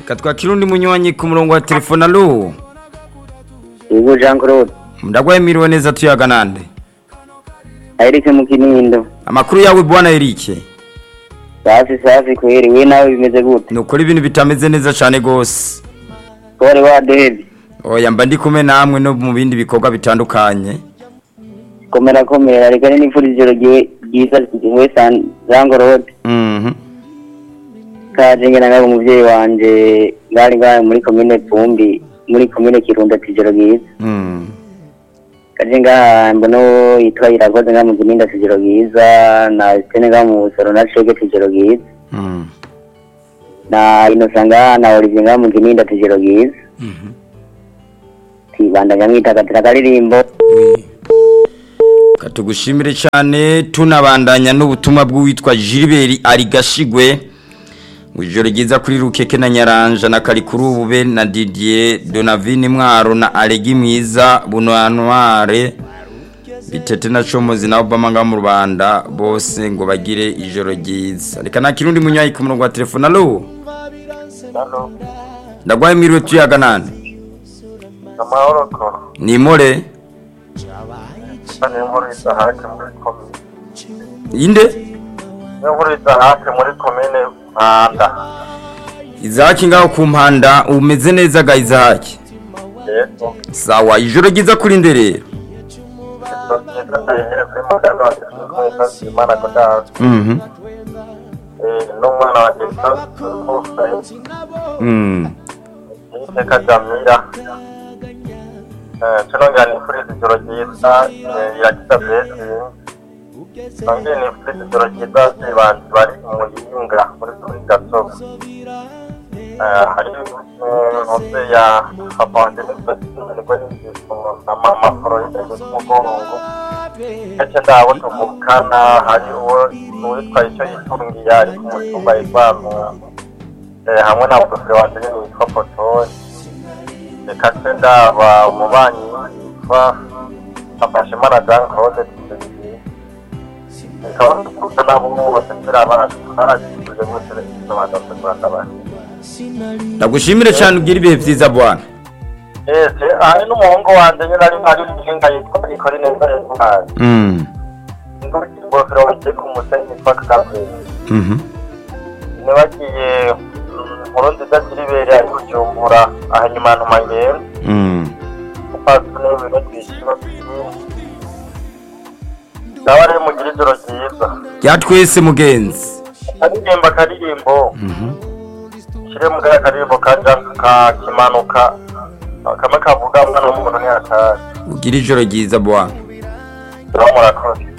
katwakira undi munywanyi ku murongo wa telefone alo Yego Jean Claude. ndagwaye miriwe neza tuyaga nande Eric mu Kinindo. amakuru yawe bwana Eric Safi safi kweri we nawe bimeze gute? nukuri ibintu bitameze neza cyane gose Kore wa Devi. oya mba ndi kumwe namwe no mu bindi bikorwa bitandukanye Komera komera reka ni nifuriza ijoro ryiwe ryiza we San Jean Claude. mhm Kaje ngena ngabo umuvyeyi wanje ngari ngahe muri commune Vumbi muri commune Kirundo tijoro ryiza. mhm Kaje ngaha mbono yitwa Irakoze ngaha mu Kinindo tijoro ryiza na Stene ngaha mu Busoro na Shege tijoro ryiza. mhm Na Innocent ngaha na Olivier ngaha mu Kinindo tijoro ryiza. mhm Tibandanya mwitagatira akaririmbo. Oui. katugushimire cyane tunabandanya n'ubutumwa bw'uwitwa Gilbert Arigashigwe mu ijoro ryiza kuri Rukeke na Nyaranja na Karikurube na Didier Donavine Mwaro na Alegi Mwiza Bunwanware bitete na Comozi na Obama nga mu Rwanda bose ngo bagire ijoro ryiza reka na kirundi munywayi ku murongo wa telefone alo Halo, ndagwaye miriwe tuyaga nande amahoro ko ni more ni inkuru idahake muri komine inde ni inkuru idahake muri komine mpanda Izaki ngaho ku mpanda umeze neza ga Izaki yego sawa ijoro ryiza kuri nde rero sosiyete ndayihere kuri magana wa gisirikare imana kudaza mhm n'umwana wa gisirikare mhm iteka jamira tunongera nifuriza ijoro ryiza irakiza besi nongera nifuriza ijoro ryiza zibanzi bari mu yinga muri kuri gasozi hari ntuze ya papa wanjye nibwo n'inzigo na mama floride y'umugongo ndetse ndabo tuvukana hari uwo uwitwa icyo yitungiye ari ku mutumba yitwamu hamwe na profile wanjye nyine witwa potoni reka twe ndaba umubanyi witwa afashimana jean claude tuzeyi reka tukuze nabo bose turi abana twaragishije muri televiziyo badategura akabari ndagushimire cyane ugira ibihe byiza bwana ese hari n'umuhungu wanjye nyine ari ari umuhinga yitwa ikora neza y'intwari mhm ingofero wagiye ku musenyi yitwa kagabure mhm nibagiye nkuru nziza kiribere ari kujumbura aha nyuma ntuma ngenda mhm upasi n'ibintu twishyura nawe rero mugire ijoro ryiza ya twese mugenzi akaririmbo akaririmbo mhm shyire mu kariya karirimbo kaja kakimanuka kamwe kavuga mwana w'umuntu ntiyatazi ugira ijoro ryiza bwana nawe murakoze